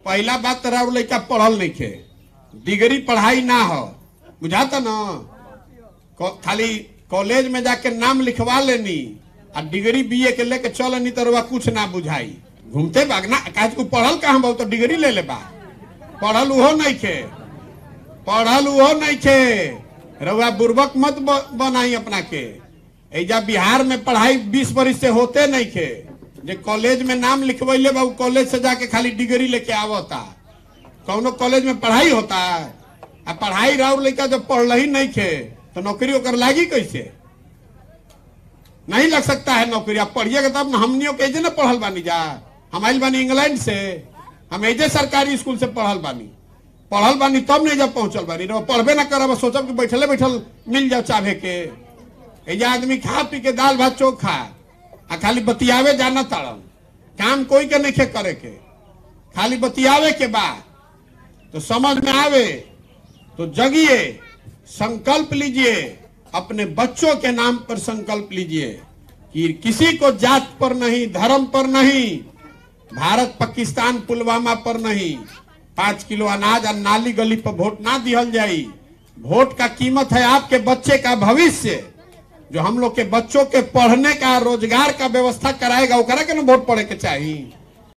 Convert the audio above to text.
पहला बात तो राउर लड़का पढ़ल नहीं खे डिग्री पढ़ाई ना हो बुझाता ना को- खाली कॉलेज में जाके नाम लिखवा लेनी आ डिग्री बीए के लेके चल नहीं तो रउआ कुछ ना बुझाई घूमते भागना काहे को पढ़ल कहाँ बहुत तो डिग्री ले ले बा पढ़ल उहो नहीं खे पढ़ल उहो नहीं खे रउआ बुर्बक मत ब- बनाई अपना के एजा बिहार में पढ़ाई बीस बरिस से होते नहीं खे जे कॉलेज में नाम लिखवैले बा उ कॉलेज से जाके खाली डिग्री लेके आवता कौनो कॉलेज में पढ़ाई होता आ पढ़ाई राउर लड़का जब पढ़ ही नहीं खे तो नौकरी ओकर लागी कैसे नहीं लग सकता है नौकरी आप पढ़िएगा तब ना हमनियों के एजे ना पढ़ल बानी जा हम आइल बानी इंग्लैंड से हम एजे सरकारी स्कूल से पढ़ल बानी पढ़ल बानी तब नहीं जब पहुंचल बानी रउआ पढ़बे ना करब सोचब कि बैठले बैठल मिल जाओ चाहे के एजा आदमी खा पी के दाल भात चोखा आ खाली बतियावे जाना ताड़न काम कोई के नहीं करे के खाली बतियावे के बाद तो समझ में आवे तो जगिए संकल्प लीजिए अपने बच्चों के नाम पर संकल्प लीजिए कि किसी को जात पर नहीं धर्म पर नहीं भारत पाकिस्तान पुलवामा पर नहीं पांच किलो अनाज और नाली गली पर वोट ना दिहल जाई वोट का कीमत है आपके बच्चे का भविष्य जो हम लोग के बच्चों के पढ़ने का रोजगार का व्यवस्था कराएगा वो करे के ना वोट पड़े के चाहिए